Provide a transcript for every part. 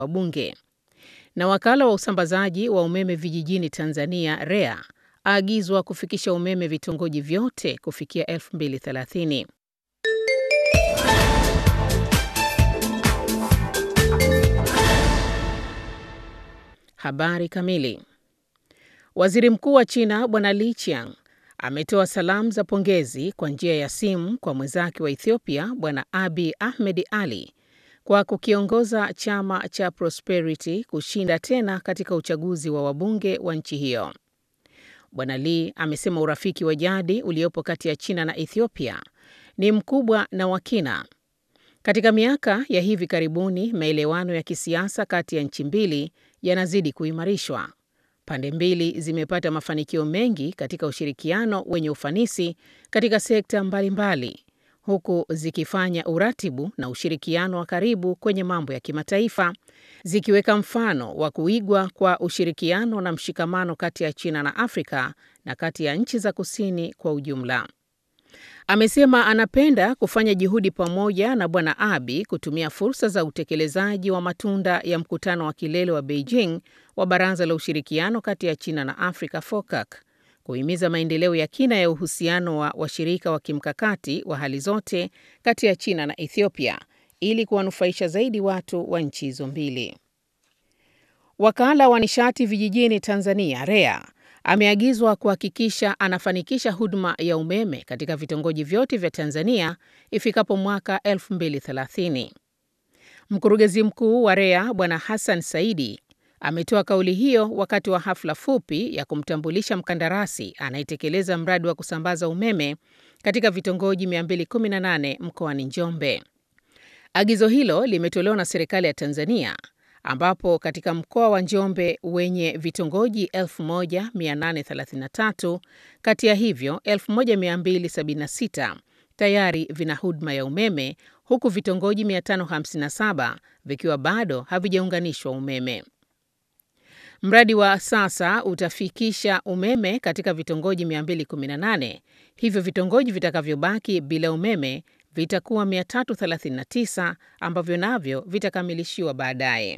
wabunge. Na wakala wa usambazaji wa umeme vijijini Tanzania REA aagizwa kufikisha umeme vitongoji vyote kufikia 2030. Habari kamili. Waziri Mkuu wa China Bwana Li Qiang ametoa salamu za pongezi kwa njia ya simu kwa mwenzake wa Ethiopia Bwana Abiy Ahmed Ali kwa kukiongoza chama cha Prosperity kushinda tena katika uchaguzi wa wabunge wa nchi hiyo. Bwana Li amesema urafiki wa jadi uliopo kati ya China na Ethiopia ni mkubwa na wa kina. Katika miaka ya hivi karibuni, maelewano ya kisiasa kati ya nchi mbili yanazidi kuimarishwa. Pande mbili zimepata mafanikio mengi katika ushirikiano wenye ufanisi katika sekta mbalimbali mbali, huku zikifanya uratibu na ushirikiano wa karibu kwenye mambo ya kimataifa, zikiweka mfano wa kuigwa kwa ushirikiano na mshikamano kati ya China na Afrika na kati ya nchi za kusini kwa ujumla. Amesema anapenda kufanya juhudi pamoja na Bwana Abiy kutumia fursa za utekelezaji wa matunda ya mkutano wa kilele wa Beijing wa Baraza la Ushirikiano kati ya China na Afrika FOCAC, kuhimiza maendeleo ya kina ya uhusiano wa washirika wa kimkakati wa hali zote kati ya China na Ethiopia ili kuwanufaisha zaidi watu wa nchi hizo mbili. Wakala wa nishati vijijini Tanzania REA ameagizwa kuhakikisha anafanikisha huduma ya umeme katika vitongoji vyote vya Tanzania ifikapo mwaka 2030. Mkurugenzi mkuu wa REA Bwana Hassan Saidi ametoa kauli hiyo wakati wa hafla fupi ya kumtambulisha mkandarasi anayetekeleza mradi wa kusambaza umeme katika vitongoji 218 mkoani Njombe. Agizo hilo limetolewa na serikali ya Tanzania ambapo katika mkoa wa Njombe wenye vitongoji 1833 kati ya hivyo 1276 tayari vina huduma ya umeme huku vitongoji 557 vikiwa bado havijaunganishwa umeme. Mradi wa sasa utafikisha umeme katika vitongoji 218, hivyo vitongoji vitakavyobaki bila umeme vitakuwa 339 ambavyo navyo vitakamilishiwa baadaye.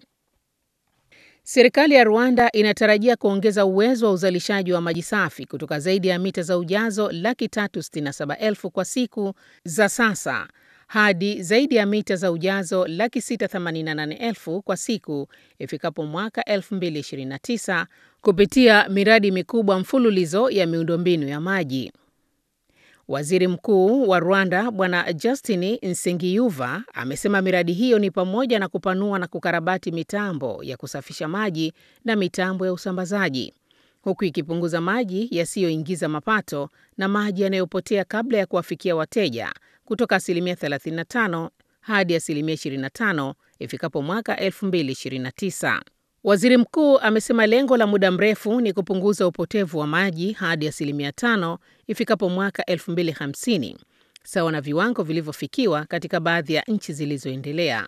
Serikali ya Rwanda inatarajia kuongeza uwezo wa uzalishaji wa maji safi kutoka zaidi ya mita za ujazo laki tatu sitini na saba elfu kwa siku za sasa hadi zaidi ya mita za ujazo laki sita themanini na nane elfu kwa siku ifikapo mwaka 2029 kupitia miradi mikubwa mfululizo ya miundombinu ya maji. Waziri Mkuu wa Rwanda Bwana Justin Nsengiyuva amesema miradi hiyo ni pamoja na kupanua na kukarabati mitambo ya kusafisha maji na mitambo ya usambazaji, huku ikipunguza maji yasiyoingiza mapato na maji yanayopotea kabla ya kuwafikia wateja kutoka asilimia 35 hadi asilimia 25 ifikapo mwaka 2029. Waziri mkuu amesema lengo la muda mrefu ni kupunguza upotevu wa maji hadi asilimia tano ifikapo mwaka 2050 sawa na viwango vilivyofikiwa katika baadhi ya nchi zilizoendelea.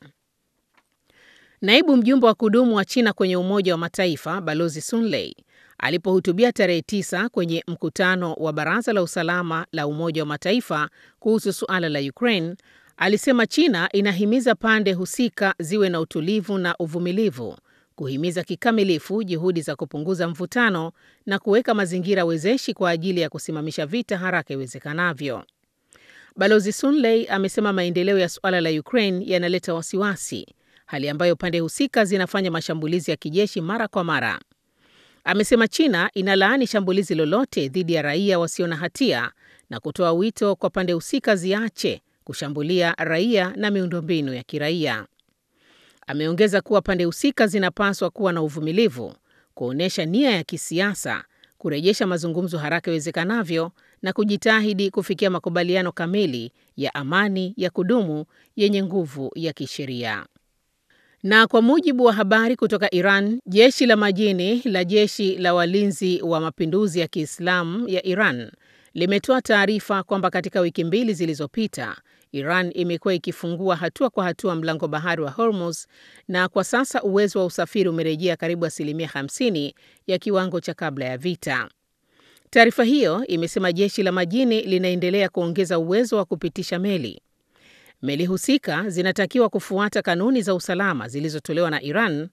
Naibu mjumbe wa kudumu wa China kwenye Umoja wa Mataifa Balozi Sun Lei alipohutubia tarehe tisa kwenye mkutano wa Baraza la Usalama la Umoja wa Mataifa kuhusu suala la Ukraine alisema China inahimiza pande husika ziwe na utulivu na uvumilivu kuhimiza kikamilifu juhudi za kupunguza mvutano na kuweka mazingira wezeshi kwa ajili ya kusimamisha vita haraka iwezekanavyo. Balozi Sun Lei amesema maendeleo ya suala la Ukraine yanaleta wasiwasi, hali ambayo pande husika zinafanya mashambulizi ya kijeshi mara kwa mara. Amesema China inalaani shambulizi lolote dhidi ya raia wasio na hatia na kutoa wito kwa pande husika ziache kushambulia raia na miundombinu ya kiraia. Ameongeza kuwa pande husika zinapaswa kuwa na uvumilivu, kuonyesha nia ya kisiasa, kurejesha mazungumzo haraka iwezekanavyo na kujitahidi kufikia makubaliano kamili ya amani ya kudumu yenye nguvu ya kisheria. Na kwa mujibu wa habari kutoka Iran, jeshi la majini la jeshi la walinzi wa mapinduzi ya Kiislamu ya Iran limetoa taarifa kwamba katika wiki mbili zilizopita Iran imekuwa ikifungua hatua kwa hatua mlango bahari wa Hormuz na kwa sasa uwezo wa usafiri umerejea karibu asilimia 50 ya kiwango cha kabla ya vita. Taarifa hiyo imesema jeshi la majini linaendelea kuongeza uwezo wa kupitisha meli. Meli husika zinatakiwa kufuata kanuni za usalama zilizotolewa na Iran